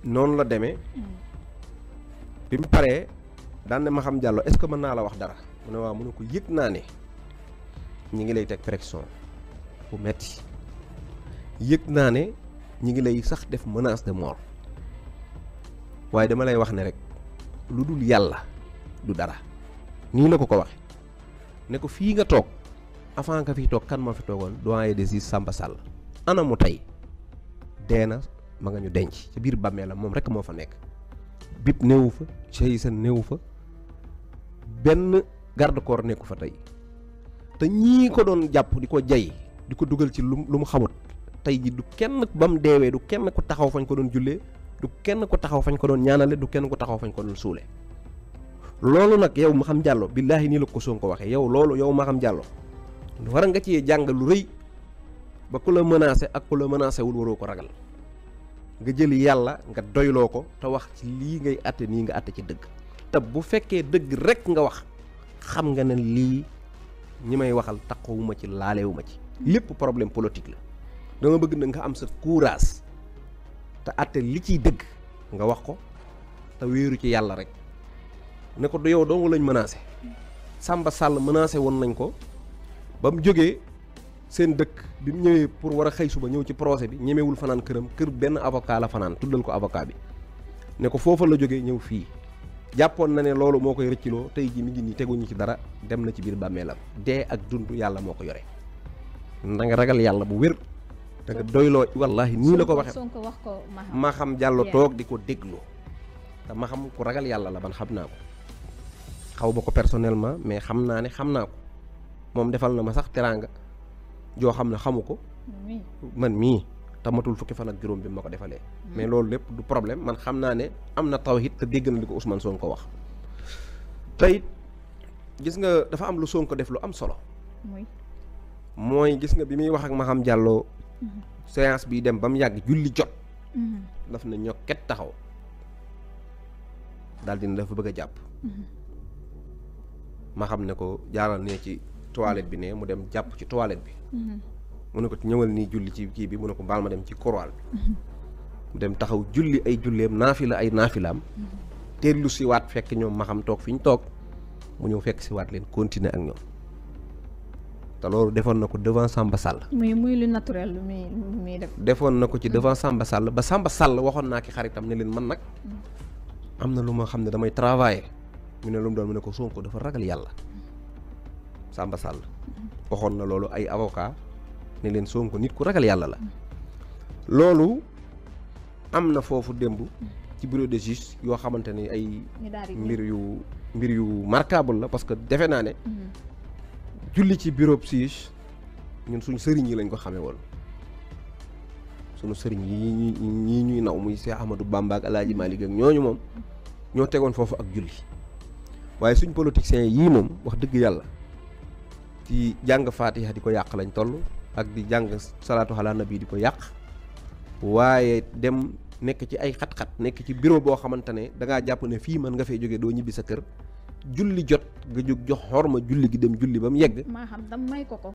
noonu la demee bi mu paree daan ne ma xam jàllo est-ce que mën naa la wax dara mu ne waaw mu ne ko yëg naa ne ñi ngi lay teg pression bu metti yëg naa ne ñi ngi lay sax def menace de mort waaye dama lay wax ne rek lu dul yàlla du dara nii la ko ko waxe ne ko fii nga toog avant nga fi toog kan moo fi toogoon doyen des juges Samba Sall ana mu tey dee na ma nga ñu denc ci biir bàmmeelam moom rek moo fa nekk bip néewu fa Cheikh néewu fa benn garde corps nekku fa tey te ñii ko doon jàpp di ko jay di ko dugal ci lu lu mu xamut tey ji du kenn ba mu deewee du kenn ku taxaw fañ ko doon jullee du kenn ku taxaw fañ ko doon ñaanale du kenn ku taxaw fañ ko doon suule loolu nag yow ma xam jàllo billaahi nii la ko Sonko waxee yow loolu yow ma xam jàllo war nga ci jàng lu rëy ba ku la menacé ak ku la menacé wul waroo ko ragal nga jël yàlla nga doyloo ko te wax ci lii ngay àtte nii nga àtte ci dëgg te bu fekkee dëgg rek nga wax xam nga ne lii ñi may waxal taxawuma ci laalewuma ci lépp problème politique la dama bëgg na nga am sa courage te àtte li ciy dëgg nga wax ko te wéeru ci yàlla rek ne ko du yow dong lañ menacé Samba Sall menacé woon nañ ko ba mu jógee seen dëkk bi mu ñëwee pour war a xëy suba ñëw ci procès bi ñemewul fanaan këram kër benn avocat la fanaan tuddal ko avocat bi ne ko foofa la jógee ñëw fii jàppoon na ne loolu moo koy rëcciloo tey ji mi ngi nii teguñu ci dara dem na ci biir bàmmeelam dee ak dund yàlla moo ko yore na nga ragal yàlla bu wér te nga doyloo wallahi nii la ko waxee Sonko wax ko ma xam jàllo toog di ko déglu te ma xam ku ragal yàlla la man xam naa ko xaw ma ko personnellement mais xam naa ne xam naa ko moom defal na ma sax teraanga joo xam ne xamu ko man mii tamatul fukki fan ak juróom bi ma ko defalee mais loolu lépp du problème man xam naa ne am na tawhid te dégg na li ko Ousmane Sonko wax tey gis nga dafa am lu Sonko def lu am solo mooy gis nga bi muy wax ak ma xam jàlloo séance bi dem ba mu yàgg julli jot daf na ñokket taxaw daal dina dafa bëgg a jàpp ma xam ne ko jaaral ne ci toilette bi ne mu dem jàpp ci toilette bi mu ne ko ñëwal nii julli ci kii bi mu ne ko baal ma dem ci korwaal bi mu dem taxaw julli ay julleem naafila ay naafilaam teellu si waat fekk ñoom ma xam toog fi ñu toog mu ñëw fekk si waat leen continuer ak ñoom te loolu defoon na ko devant Samba Sall muy muy lu naturel lu muy lu muy def defoon na ko ci devant Samba Sall ba Samba Sall waxoon naa ki xaritam ne leen man nag am na lu ma xam ne damay travailler mu ne lu mu doon mu ne ko Sonko dafa ragal yàlla Samba Sall waxoon na loolu ay avocat ne leen Sonko nit ku ragal yàlla la loolu am na foofu démb ci bureau de juge yoo xamante ne ay mbir yu mbir yu marquable la parce que defe naa ne julli ci bureau juge ñun suñ sëriñ yi lañ ko xamee woon suñu sëriñ yi ñii ñuy naw muy Cheikh Ahmadou Bamba ak Alaaji Malick ak ñooñu moom ñoo tegoon foofu ak julli waaye suñ politiciens yii moom wax dëgg yàlla ci jàng faatiha di ko yàq lañ toll ak di jàng salaatu ala nabi di ko yàq waaye dem nekk ci ay xat-xat nekk ci bureau boo xamante ne da ngaa jàpp ne fii mën nga fay jógee doo ñibbi sa kër julli jot nga jóg jox xorma julli gi dem julli ba mu yegg. maa xam dam may ko ko.